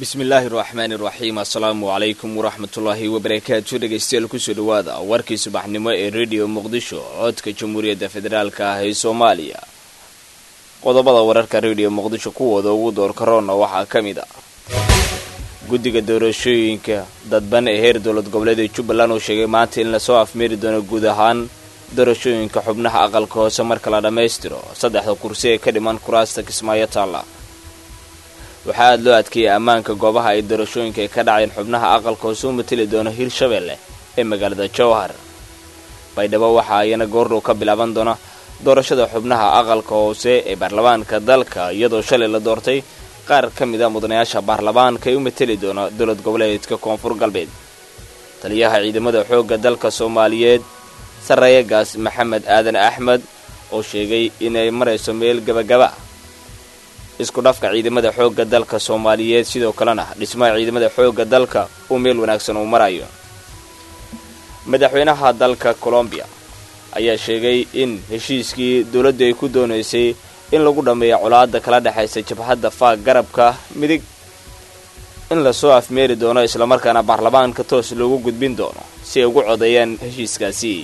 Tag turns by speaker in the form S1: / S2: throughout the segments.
S1: bismillaahi raxmaani raxiim assalaamu calaykum waraxmatullaahi wabarakaatu dhegaystayaal kusoo dhawaada warkii subaxnimo ee rediyo muqdisho codka jamhuuriyadda federaalka ah ee soomaaliya qodobada wararka rediyo muqdisho kuwooda ugu door karoona waxaa ka mid ah guddiga doorashooyinka dadban ee heer dowlad goboleeda jubbaland uu sheegay maanta in lasoo afmeeri doono guud ahaan doorashooyinka xubnaha aqalka hoose marka la dhammaystiro saddexda kursi ee ka dhiman kuraasta kismaayo taalla waxaa aada loo adkeeyay ammaanka goobaha ay doorashooyinka ay ka dhaceen xubnaha aqalka hoose u mateli doono hirshabeelle ee magaalada jowhar baydhabo waxaa ayana goordhow ka bilaaban doona doorashada xubnaha aqalka hoose ee baarlamaanka dalka iyadoo shalay la doortay qaar ka mid a mudanayaasha baarlamaanka ee u mateli doona dowlad goboleedka koonfur galbeed taliyaha ciidamada xoogga dalka soomaaliyeed sarreeyagaas maxamed aadan axmed oo sheegay inay marayso meel gabagaba isku dhafka ciidamada xoogga dalka soomaaliyeed sidoo kalena dhismaha ciidamada xoogga dalka uu meel wanaagsan uu marayo madaxweynaha dalka colombiya ayaa sheegay in heshiiskii dowladdu ay ku doonaysay in lagu dhammeeyo colaadda kala dhexaysa jabhadda faag garabka midig in lasoo afmeeri doono islamarkaana baarlamaanka toos loogu gudbin doono si ay ugu codeeyaan heshiiskaasi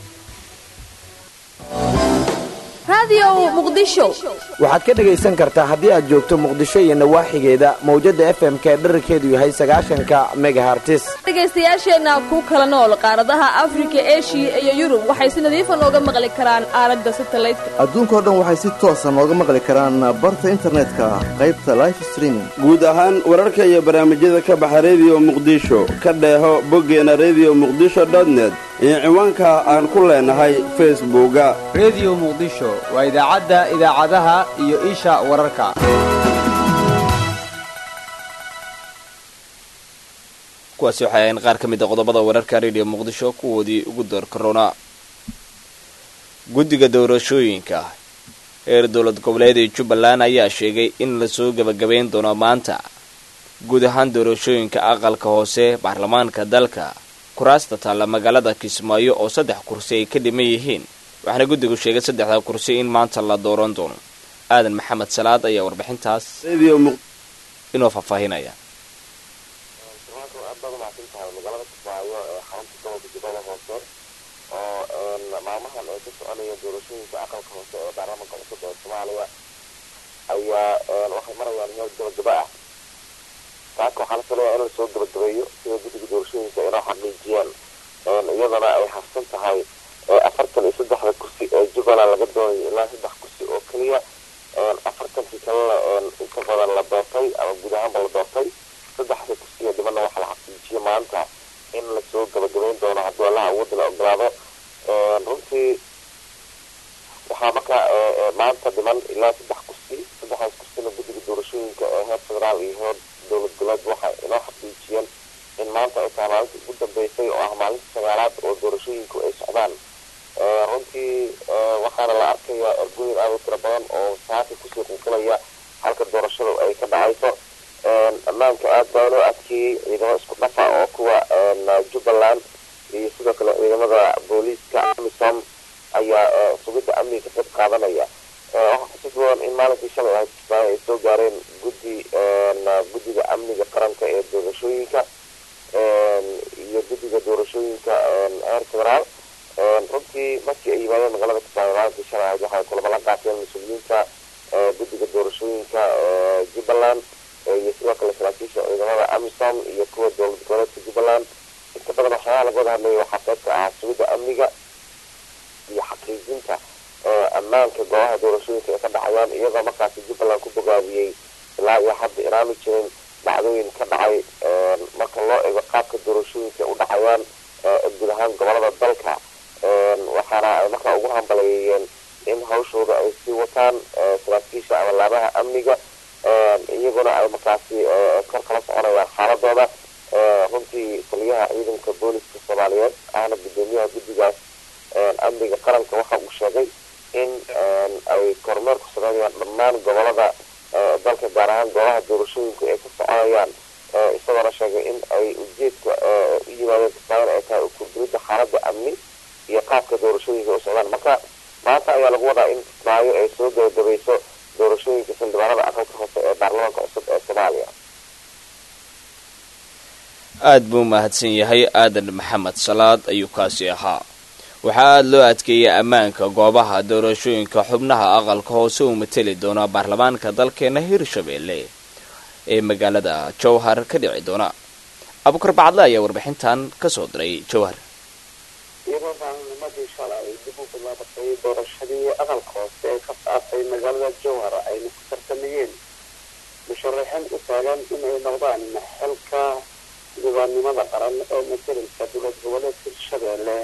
S2: waxaad ka dhegaysan kartaa haddii aad joogto muqdisho iyo nawaaxigeeda mawjadda f m k dherarkeedu yahay sagaashanka megahartis
S3: dhegaystayaasheenna ku kala nool qaaradaha afrika eshiya iyo yurub waxay si nadiifa nooga maqli karaan aalada satalaydka
S4: adduunkao dhan waxay si toosa nooga maqli karaan barta internetka qaybta life streaming
S5: guud ahaan wararka iyo barnaamijyada ka baxa rediyo muqdisho ka dheeho boggeena rediyo muqdisho dotnet iyo ciwaanka aan ku leenahay facebooka
S6: rediyo muqdisho waa idaacadda idaacadaha iyo isha wararka
S1: kuwaasi waxay ahayn qaar ka mid a qodobada wararka rediyo muqdisho kuwoodii ugu door karoona guddiga doorashooyinka heer dowlad goboleed ee jubbaland ayaa sheegay in lasoo gebagabayn doono maanta guud ahaan doorashooyinka aqalka hoose baarlamaanka dalka kuraasta taalla magaalada kismaayo oo saddex kursi ay ka dhiman yihiin waxaana guddigu sheegay saddexda kursi in maanta la dooran doono aadan maxamed salaad ayaa warbixintaas inoo faahfaahinaya
S7: magaalada kismaayo ee xarunta gobolka jubbada hoose oo maalmahan ay ka soconayeen doorashooyinka aqalka hoose ee baarlamaanka cusub ee soomaaliya ayaa waxay marayaan meel gabagaba ah taaka waxaa la filayaa in lasoo gabagabeeyo sida guddiga doorashooyinka inoo xaqiijiyaan iyadana ay hafsan tahay afartan iyo saddexda kursi ee jubbaland laga doonayo ilaa saddex kursi oo keliya afartankii kalena inta badan la doortay ama guud ahaanba la doortay saddexda kursi ee dhibana waxaa la xaqiijiyo maanta in lasoo gabagabeyn doono hadduu allaha awoodda la ogolaado runtii waxaa marka maanta dhiman ilaa saddex kursi saddexdaas kursina guddiga doorashooyinka ee heer federaal iyo heer dowlad goboleed waxay inoo xaqiijiyeen in maanta ay tahay maalinta ugu dambeysay oo ah maalinta sagaalaad oo doorashooyinku ay socdaan runtii waxaana la arkayaa ergooyin aad u tiro badan oo saaka kusii qulqulaya halka doorashadu ay ka dhacayso ammaanka aad baa loo adkeeyey ciidamo isku dhafa oo kuwa jubbaland iyo sidoo kale ciidamada booliiska amisom ayaa sugidda amniga ka qayb qaadanaya waxaa xusuus badan in maalinkii shalay ahayd kismaayo ay soo gaareen guddi guddiga amniga qaranka ee doorashooyinka iyo guddiga doorashooyinka heer federaal runtii markii ay yimaadeen magaalada kismaayo maalinkii shalay ahayd waxay kulamo la qaateen mas-uuliyiinta guddiga doorashooyinka jubbaland iyo sidoo kale saraakiisha ciidamada amisom iyo kuwa dowlad goboleedka jubbaland inta badan waxyaabaha laga wada hadlaya waxaa qaybka ahaa sugidda amniga iyo xaqiijinta ammaanka goobaha doorashooyinka ay ka dhacayaan iyadoo markaasi jubbaland ku bogaabiyey ilaa iyo hadda inaanu jirin dhacdooyin ka dhacay marka loo eego qaabka doorashooyinka u dhacayaan guud ahaan gobolada dalka waxaana ay markaa ugu hambaleeyeen in hawshooda ay sii wataan saraakiisha ama laabaha amniga iyaguna ay markaasi kor kala soconayaan xaaladooda runtii taliyaha ciidanka booliska soomaaliyeed ahna guddoomiyaha guddigaas amniga qaranka waxa uu sheegay in ay kormeer ku sameynayaan dhammaan gobolada dalka gaar ahaan goobaha doorashooyinku ay ka soconayaan isagoona sheegay in ay ujeedka u yimaadeen kismaayan ay tahay ukurbulidda xaaladda amni iyo qaabka doorashooyinka u socdaan marka maanta ayaa lagu wadaa in kismaayo ay soo gabagabayso doorashooyinka xildhibaanada aqalka hoose ee baarlamaanka cusub ee soomaaliya
S1: aada buu mahadsan yahay aadan maxamed salaad ayuu kaasi ahaa waxaa aada loo adkeeyay ammaanka goobaha doorashooyinka xubnaha aqalka hoose uu mateli doona baarlamaanka dalkeena hirshabeelle ee magaalada jowhar ka dhici doona abukar bacadle ayaa warbixintan kasoo diray jowhar
S7: iyadoo maalinimadii shalay dib u bilaabatay doorashadii aqalka hoose ee ka saartay magaalada jowhar ayna ku tartamayeen musharaxiin u taagan inay noqdaan xilka diiwaannimada qaran ee matelaysa dowlad goboleed hirshabeelle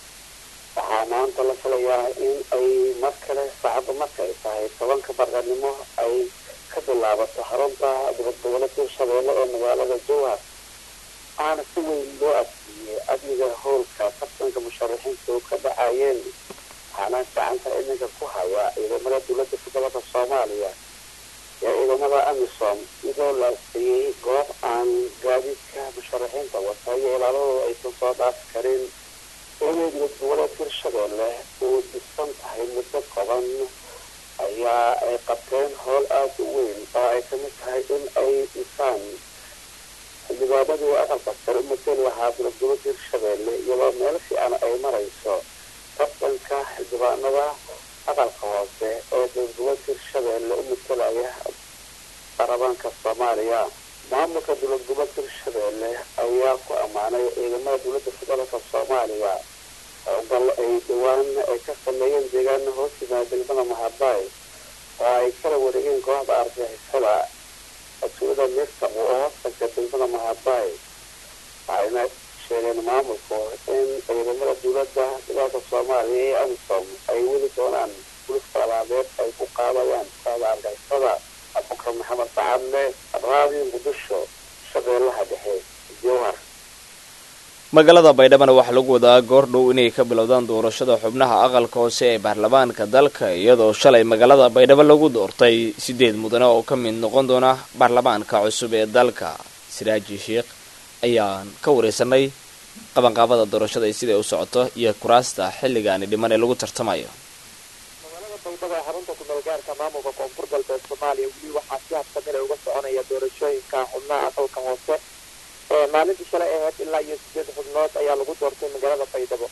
S7: waxaa maanta la filayaa in ay mar kale saacadda marka ay tahay tobanka barqanimo ay ka bilaabato xarunta dowlad goboleed hirshabeelle ee magaalada jowhar waxaana si weyn loo adsiiyey amniga howlka tartanka musharaxiintu ka dhacayeen waxaana gacanta iminka ku haya ciidamada dowladda federaalka soomaaliya ee ciidamada amisom iyadoo la adkeeyey goob aan gaadiidka musharaxiinta wata iyo ilaaladooda aysan soo dhaafi karin iyadoo dowlad goboleed hirshabeelle uu dhisan tahay muddo kooban ayaa ay qabteen howl aada u weyn oo ay kamid tahay in ay dhisaan xildhibaanadii aqalka sare u mateli lahaa dowlad goboleed hirshabeelle iyadoo meel fiican ay marayso tartanka xildhibaanada aqalka hoose ee dowlad goboleed hirshabeelle u matelaya baarlamaanka soomaaliya maamulka dowlad goboleed hirshabeelle ayaa ku ammaanay ciidamada dowladda federaalka soomaaliya howlgal ay dhawaan ay ka sameeyeen deegaana hoos yimaada degmada mahabaay oo ay kala wareegeen kooxda argixisada mas-uulada mirta oo hoostanka degmada mahabaay waxayna sheegeen maamulku in ciidamada dowladda federaalka soomaaliya ee amisom ay weli doonaan buliska labaadeed ay ku qaadayaan kooxda argixisada abukar maxamed sacadle raadiyo muqdisho shabeellaha dhexe jowhar
S1: magaalada baydhabana waxaa lagu wadaa goor dhow inay ka bilowdaan doorashada xubnaha aqalka hoose ee baarlamaanka dalka iyadoo shalay magaalada baydhabo lagu doortay sideed mudane oo ka mid noqon doona baarlamaanka cusub ee dalka siraaji sheikh ayaan ka wareysanay qabanqaabada doorashada iyo siday u socoto iyo kuraasta xilligaani dhiman ee lagu tartamayo
S8: magaalada baydhabo ee xarunta kumeelgaarka maamulka koonfur galbeed soomaaliya weli waxaa si habsamile uga soconaya doorashooyinka xubnaha aqalka hoose maalintii shalay ahayd ilaa iyo sideed xubnood ayaa lagu doortay magaalada baydhabo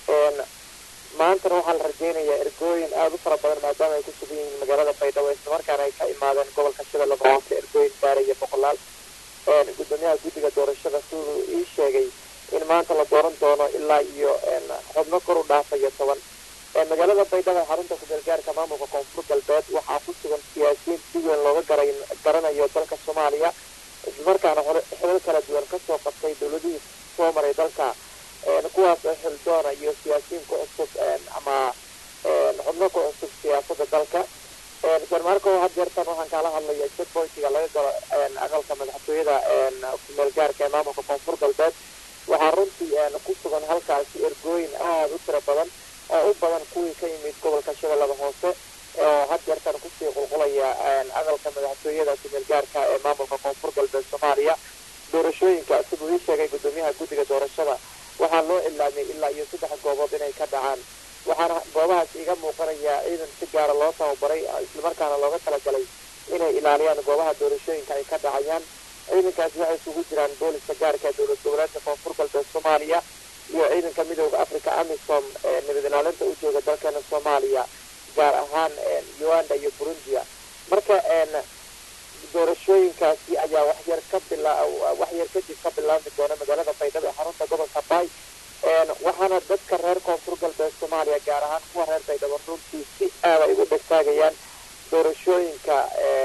S8: maantana waxaa la rajeynayaa ergooyin aada u fara badan maadaama ay ku sugan yihiin magaalada baydhabo islamarkaana ay ka imaadeen gobolka shabeellaba hoose ergooyin gaaraya boqolaal gudoomiyaha guddiga doorashada siduu ii sheegay in maanta la dooran doono ilaa iyo xubno kor u dhaafaya toban magaalada baydhabo ee xarunta kumeelgaarka maamulka koonfur galbeed waxaa ku sugan siyaasiyiin si weyn looga gara garanayo dalka soomaaliya islamarkaana xilal kala duwan kasoo qabtay dowladihii soo maray dalka kuwaas oo xildoona iyo siyaasiyiin ku cusub ama xubno ku cusub siyaasada dalka jarmaarko had jeertan waxaan kaala hadlaya checkpointiga laga galo aqalka madaxtooyada kumeelgaarka ee maamulka koonfur galbeed waxaa runtii ku sugan halkaasi ergooyin aada u tiro badan oo u badan kuwii ka yimid gobolka shabeellaba hoose oo had jeertan kusii qulqulaya aqalka madaxtooyada kumeelgaarka ee maamulka koonfur galbeed soomaaliya doorashooyinka siduu ii sheegay gudoomiyaha guddiga doorashada waxaa loo ilaamiyay ilaa iyo saddex goobood inay ka dhacaan waxaana goobahaas iga muuqanaya ciidan si gaara loo tababaray islamarkaana looga talagalay inay ilaaliyaan goobaha doorashooyinka ay ka dhacayaan ciidankaasi waxay isugu jiraan booliska gaarka ee dowlad goboleedka koonfur galbeed soomaaliya iyo ciidanka midooda africa amisom ee nabad ilaalinta u jooga dalkeena soomaaliya gaar ahaan uganda iyo burundia marka doorashooyinkaasi ayaa waxyar ka bila waxyar kadib ka bilaabmi doona magaalada baydhabo ee xarunta gobolka baay waxaana dadka reer koonfur galbeed soomaaliya gaar ahaan kuwa reer baydhabo runtii si aada ay ugu dhegtaagayaan doorashooyinka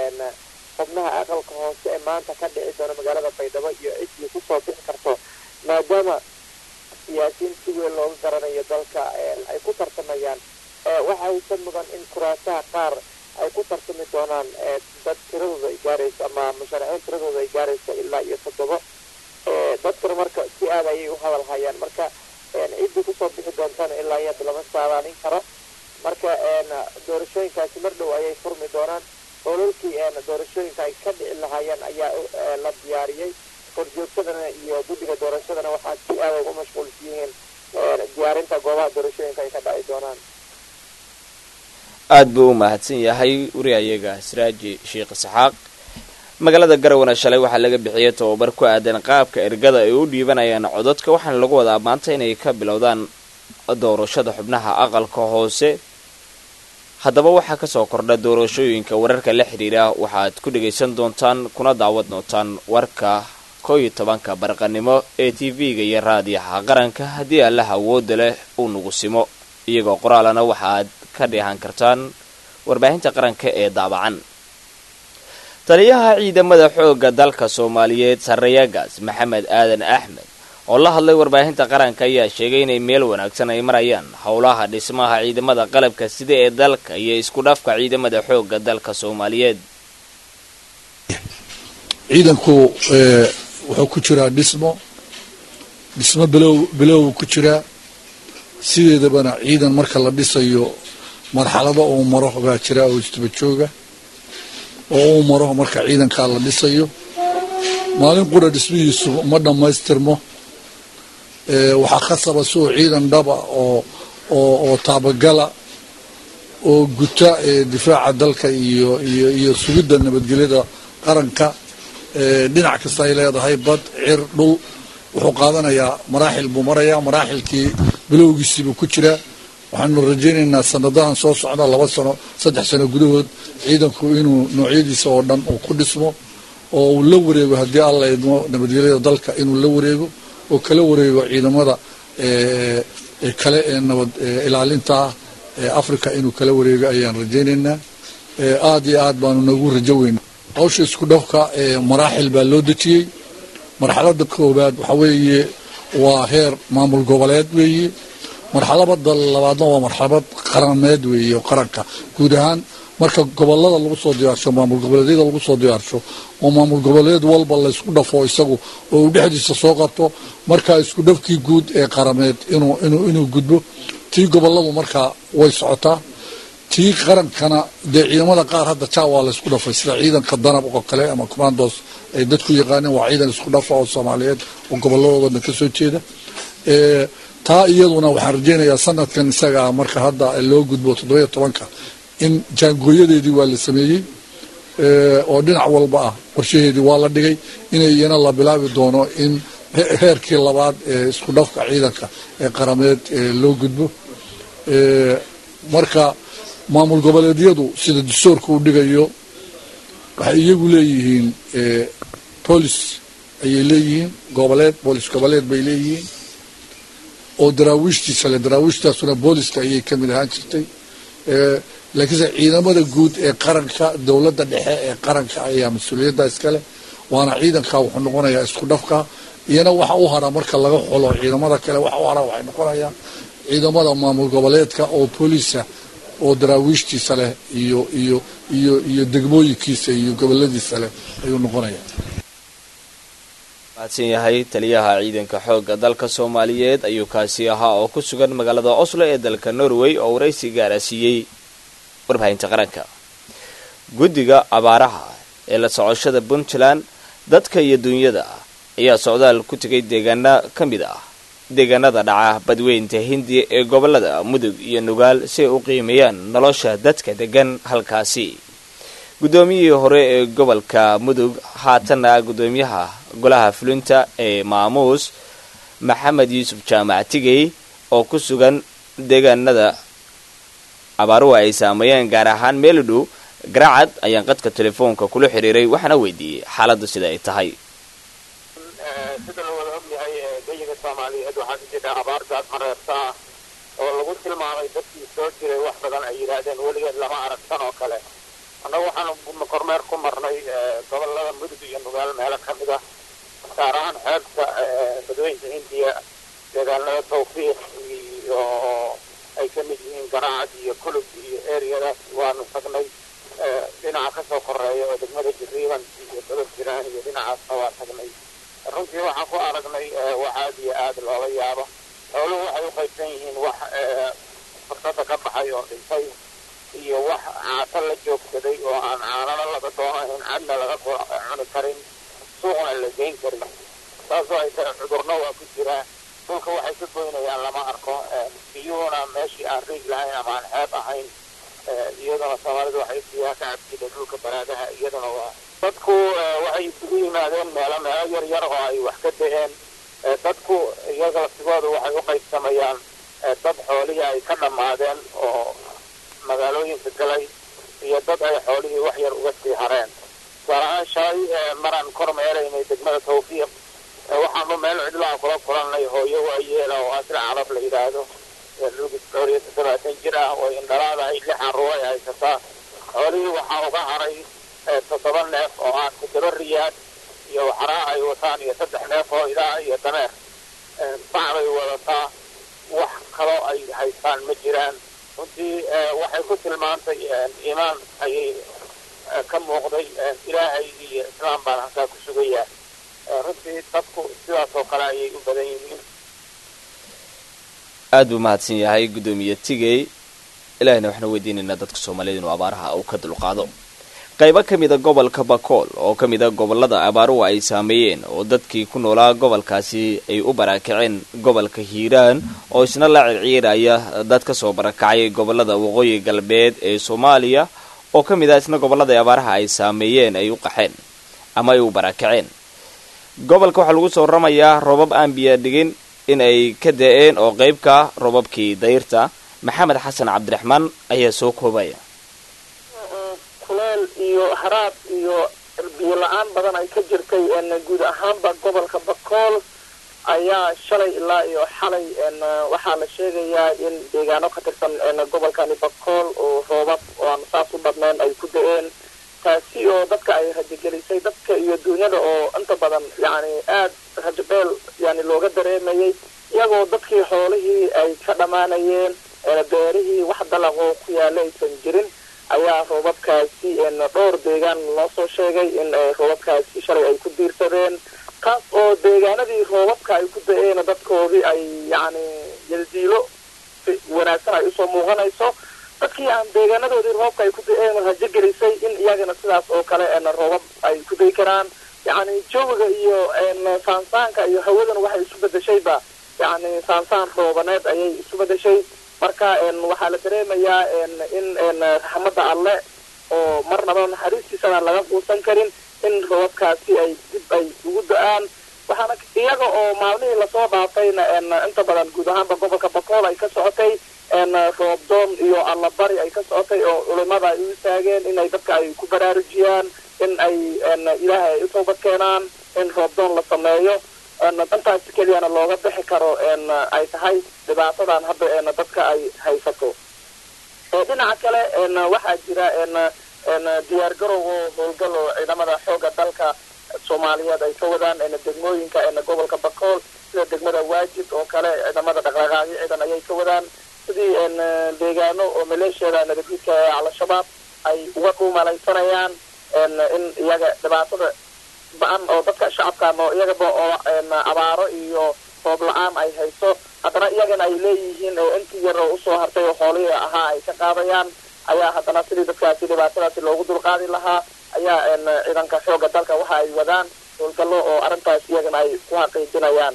S8: xubnaha aqalka hoose ee maanta ka dhici doona magaalada baydhabo iyo ciddii kusoo bixi karto maadaama siyaasiyiin si weyn looga garanayo dalka ay ku tartamayaan waxaysa mudan in kuraasaha qaar ay ku tartami doonaan dad tiradooda ay gaarayso ama musharaxiin tiradooda ay gaarayso ilaa iyo toddobo dadkana marka si aada ayay u hadal hayaan marka ciddii kusoo bixi doontana ilaa iyo lama saadaalin karo marka doorashooyinkaasi mar dhow ayay furmi doonaan ololkii doorashooyinka ay ka dhici lahaayeen ayaa la diyaariyey horjoogsadana iyo guddiga doorashadana waxaa si aada ugu mashquulsan yihiin diyaarinta goobaha doorashooyinka ay ka dhaci doonaan
S1: aada buu u mahadsan yahay wariyayaga siraaji sheekh isxaaq magaalada garowana shalay waxaa laga bixiyay tababar ku aadan qaabka ergada ay u dhiibanayaan codadka waxaana lagu wadaa maanta inay ka bilowdaan doorashada xubnaha aqalka hoose haddaba waxaa kasoo kordha doorashooyinka wararka la xidhiira waxaad ku dhagaysan doontaan kuna daawad doontaan warka koo iyo tobanka barqanimo ee t v-ga iyo raadiyaha qaranka haddii allaha awoodda leh uu nagu simo iyagoo qoraalana waxaad ka dheehan kartaan warbaahinta qaranka ee daabacan taliyaha ciidamada xoogga dalka soomaaliyeed sarreeyagaas maxamed aadan axmed oo la hadlay warbaahinta qaranka ayaa sheegay inay meel wanaagsan ay marayaan howlaha dhismaha ciidamada qalabka sida ee dalka iyo isku dhafka ciidamada xoogga dalka soomaaliyeed
S9: ciidanku wuxuu ku jiraa dhismo dhismo bilow bilow ku jiraa sideedabana ciidan marka la dhisayo marxalado uu maro baa jira oo isdaba jooga oo uu maro marka ciidankaa la dhisayo maalin qura dhismihiisu ma dhammaystirmo waxaa khasaba siuu ciidan dhaba oo oo oo taabagala oo guta difaaca dalka iyo iyo iyo sugidda nabadgelyada qaranka dhinac kasta ay leedahay bad cir dhul wuxuu qaadanayaa maraaxil buu marayaa maraaxilkii bilowgiisiibuu ku jiraa waxaanu rajaynaynaa sanadahan soo socda laba sano saddex sano gudahood ciidanku inuu noocyadiisa oo dhan uu ku dhismo oo uu la wareego haddii alla idmo nabadgelyada dalka inuu la wareego oo kala wareego ciidamada kale ee nabad ilaalinta ah ee africa inuu kala wareego ayaan rajaynaynaa aada iyo aad baanu nagu rajo weyna hawsha isku dhafka maraaxil baa loo dejiyey marxalada koowaad waxa weeye waa heer maamul goboleed weeye marxalabada labaadna waa marxalabad qarameed weeye oo qaranka guud ahaan marka gobolada lagu soo diyaarsho maamul goboleedyada lagu soo diyaarsho oo maamul goboleed walba laysku dhafo isagu oo uu dhexdiisa soo qabto markaa isku dhafkii guud ee qarameed inuu inuu inuu gudbo tii goboladu markaa way socotaa tii qarankana dee ciidamada qaar hadda jaa waa laysku dhafay sida ciidanka danab oo kale ama commandos ay dadku yaqaaneen waa ciidan isku dhafa oo soomaaliyeed oo goboladooda dhan ka soo jeeda taa iyaduna waxaan rajaynayaa sanadkan isagaa marka hadda loo gudbo toddobiyo tobanka in jaangooyadeedii waa la sameeyey oo dhinac walba ah qorshaheedii waa la dhigay inay iyana la bilaabi doono in heerkii labaad ee isku dhafka ciidanka ee qarameed loo gudbo marka maamul goboleedyadu sida dastuurka u dhigayo waxay iyagu leeyihiin boolis ayay leeyihiin goboleed boolis goboleed bay leeyihiin oo daraawiishtiisa le daraawiishtaasuna booliska ayay ka mid ahaan jirtay laakiinse ciidamada guud ee qaranka dowladda dhexe ee qaranka ayaa mas-uuliyadda iskale waana ciidanka wuxuu noqonayaa isku dhafka iyana waxa u hara marka laga xulo ciidamada kale waxa u hara waxay noqonayaan ciidamada maamul goboleedka oo booliisa oo daraawiishtiisa leh iyo iyo iyo iyo degmooyinkiisa iyo goboladiisa leh ayuu noqonayaa
S1: mahadsan yahay taliyaha ciidanka xoogga dalka soomaaliyeed ayuu kaasi ahaa oo ku sugan magaalada oslo ee dalka norway oo waraysi gaara siiyey warbaahinta qaranka guddiga abaaraha ee la socoshada puntland dadka iyo duunyada ayaa socdaal ku tegay deegaana ka mid ah deegaanada dhaca badweynta hindiya ee gobolada mudug iyo nugaal si ay u qiimeeyaan nolosha dadka degan halkaasi guddoomiyihii hore ee gobolka mudug haatanna guddoomiyaha golaha fulinta ee maamuus maxamed yuusuf jaamac tigey oo ku sugan deegaanada abaaruhu ay saameeyeen gaar ahaan meel u dhow garacad ayaan qadka telefoonka kula xiriiray waxaana weydiiyey xaaladdu sida ay tahay
S8: sida la wada ogyahay geyiga soomaaliyeed waxaa ka jira abaar gaad mareerta ah oo lagu tilmaamay dadkii soo jiray wax badan ay yidhaahdeen weligeed lama aragtan oo kale annagu waxaanu kormeer ku marnay gobolada mudug iyo nugaal meelo ka mid ah gaar ahaan xeebta badweynta hindiya deegaanada tawfiiq iyo ay ka mid yihiin garaacad iyo kulub iyo eriyadaas waanu tagnay dhinaca kasoo koreeya oo degmada jiriiban iyo gobol jiraan iyo dhinacaasna waa tagnay runtii waxaan ku aragnay wax aad iyo aad loola yaabo xooluhu waxay u qaybsan yihiin wax fursada ka baxay oo dhintay iyo wax caato la joogsaday oo aan caanana laga doonayn cadna laga cuni karin suuqna la geyn karin saasoo ay tahay cudurna waa ku jiraa dhulka waxay ka goynayaan lama arko biyuhuna meeshii aan riig lahayn ama aan xeeb ahayn iyaduna soomaalidu waxay biyaha ka cabsiday dhulka baraadaha iyaduna waa dadku waxay isugu yimaadeen meelo meelo yar yar oo ay wax ka da-een dadku iyaga laftigooda waxay u qaybsamayaan dad xoolihii ay ka dhammaadeen oo magaalooyinka galay iyo dad ay xoolihii wax yar uga sii hareen tusaalahaan shalay maraan kor meelaynay degmada tawfiiq waxaanu meel cidlaha kula kulannay hooyo waayeela oo asra calaf la yidhaahdo lugis dhowr iyo toddobaatan jir ah oo indhalaadahay lix carruur ay haysataa xoolihii waxaa uga haray toddoba neef oo ah toddoba riyaad iyo waxaraa ay wataan iyo saddex neef oo idaa iyo dameer bacbay wadataa wax kaloo ay haystaan ma jiraan runtii waxay ku tilmaantay iimaan ayay ka muuqday ilaahay iyo islaam baan halkaa ku sugayaa runtii dadku sidaas oo kale ayay u badan yihiin
S1: aad buu mahadsan yahay guddoomiye tigey ilaahina waxaanu weydiinaynaa dadka soomaaliyed inuu abaaraha uu ka dulqaado qaybo ka mida gobolka bakool oo ka mida gobolada abaaruhu ay saameeyeen oo dadkii ku noolaa gobolkaasi ay u barakaceen gobolka hiiraan oo isna la circiiraya dad ka soo barakacay gobolada waqooyi galbeed ee soomaaliya oo ka mid ah isna gobolada abaaraha ay saameeyeen ay u qaxeen ama ay u barakaceen gobolka waxaa lagu soo waramayaa roobab aan biyo dhigin in ay ka da-een oo qeybka robabkii dayrta maxamed xasan cabdiraxmaan ayaa soo koobaya
S8: kuleel iyo haraad iyo biyo la-aan badan ay ka jirtay guud ahaanba gobolka bakool ayaa shalay ilaa iyo xalay waxaa la sheegayaa in deegaano ka tirsan gobolkani bakool oo roobab oo aan saas u badnayn ay ku da-een taasi oo dadka ay rajagelisay dadka iyo duunyada oo inta badan yani aad rajabeel yani looga dareemayay iyagoo dadkii xoolihii ay ka dhammaanayeen beerihii wax dalaqoo ku yaala aysan jirin ayaa roobabkaasi dhowr deegaan loo soo sheegay in roobabkaasi shalay ay ku diirsadeen kaas oo deegaanadii roobabka ay ku da-een dadkoodii ay yani yaldiilo wanaagsan ay usoo muuqanayso dadkii aan deegaanadoodii roobka ay ku da-een rajo gelisay in iyagana sidaas oo kale roobab ay ku day karaan yani jawiga iyo saansaanka iyo hawadan waxay isu bedeshayba yani saansaan roobaneed ayay isu bedeshay marka waxaa la dareemayaa in raxmadda alle oo marnaba naxariistiisana laga quusan karin in roobabkaasi ay dib ay ugu da-aan waxaana iyaga oo maalmihii lasoo dhaafayna inta badan guud ahaanba gobolka bakool ay ka socotay roobdoon iyo allabari ay ka socotay oo culimada ay u istaageen inay dadka ay ku baraarujiyaan in ay ilaahay ay u toobad keenaan in roobdoon la sameeyo intaas keliyana looga bixi karo ay tahay dhibaatadan hadda dadka ay haysato dhinaca kale waxaa jira diyaar garow oo howlgal oo ciidamada xooga dalka soomaaliyeed ay ka wadaan degmooyinka gobolka bakool sida degmada waajid oo kale ciidamada dhaqdhaqaaqyo ciidan ayay ka wadaan sidii deegaano oo maleeshiyada nabadgudka ee al-shabaab ay uga dhuumalaysanayaan in iyaga dhibaatada ba-an oo dadka shacabkan oo iyagaba oo abaaro iyo roob la-aan ay hayso haddana iyagana ay leeyihiin oo intii yar oo usoo hartay oo xoolihii ahaa ay ka qaadayaan ayaa haddana sidii dadkaasi dhibaatadaasi loogu dulqaadi lahaa ayaa ciidanka xooga dalka waxa ay wadaan howlgallo oo arrintaas iyagana ay ku xaqiijinayaan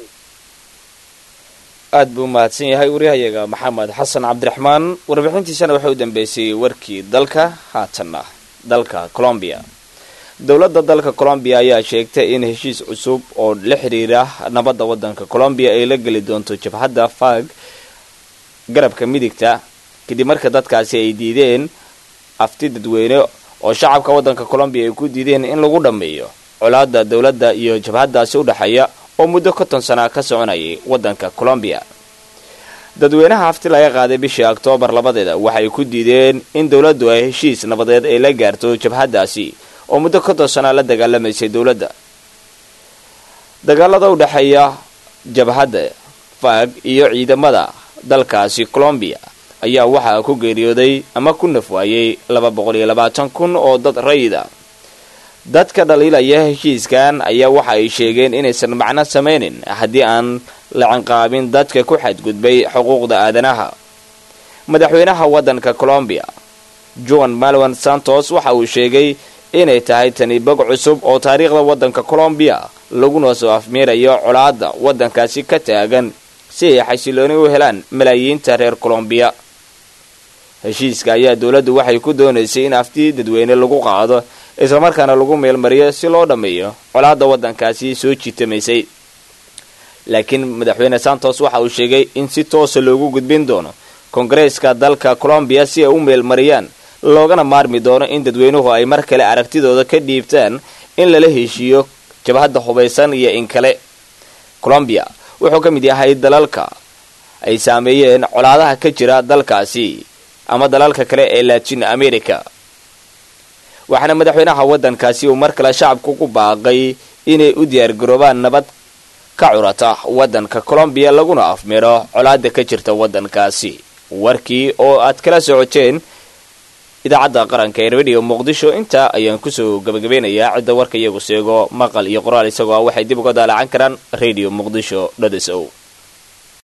S1: aad buu mahadsan yahay waryahayaga maxamed xasan cabdiraxmaan warbixintiisana waxay u dambeysay warkii dalka haatanna dalka colombiya dowladda dalka colombiya ayaa sheegtay in heshiis cusub oo la xiriira nabadda waddanka colombiya ay la geli doonto jabhadda fag garabka midigta kadib marka dadkaasi ay diideen afti dadweyne oo shacabka waddanka colombiya ay ku diideen in lagu dhammeeyo colaadda dowladda iyo jabhaddaasi u dhexeeya oo muddo konton sana ka soconayay waddanka colombiya dadweynaha hafti laga qaaday bishii oktoobar labadeeda waxay ku diideen in dowladdu ay heshiis nabadeed ay la gaarto jabhaddaasi oo muddo konton sana la dagaalamaysay dowladda dagaalada u dhexeeya jabhadda fag iyo ciidamada dalkaasi colombiya ayaa waxaa ku geeriyooday ama ku nafwaayey laba boqol iyo labaatan kun oo dad rayida dadka dhaliilaya heshiiskan ayaa waxa ay sheegeen inaysan macno samaynin haddii aan la canqaabin dadka ku xadgudbay xuquuqda aadanaha madaxweynaha waddanka colombiya juan malwan santos waxa uu sheegay inay tahay tani bog cusub oo taariikhda waddanka colombiya laguna soo afmeerayo colaadda waddankaasi ka taagan si ay xasilooni u helaan malaayiinta reer colombiya heshiiska ayaa dowladdu waxay ku doonaysay in afti dadweyne lagu qaado islamarkaana lagu meelmariyo si loo dhammeeyo colaadda waddankaasi soo jiitamaysay laakiin madaxweyne santos waxa uu sheegay in si toosa loogu gudbin doono kongareeska dalka colombiya si ay u meelmariyaan loogana maarmi doono in dadweynuhu ay mar kale aragtidooda ka dhiibtaan in lala heshiiyo jabhadda hubaysan iyo in kale colombiya wuxuu ka mid yahay dalalka ay saameeyeen colaadaha ka jira dalkaasi ama dalalka kale ee latin america waxaana madaxweynaha waddankaasi uu mar kale shacabku ku baaqay inay u diyaargaroobaan nabad ka curata waddanka colombiya laguna afmiro colaada ka jirta waddankaasi warkii oo aad kala socoteen idaacadda qaranka ee radio muqdisho intaa ayaan kusoo gabagabeynayaa cidda warka iyagu seego maqal iyo qoraal isagoo ah waxay dib uga daalacan karaan radio muqdisho dhodesow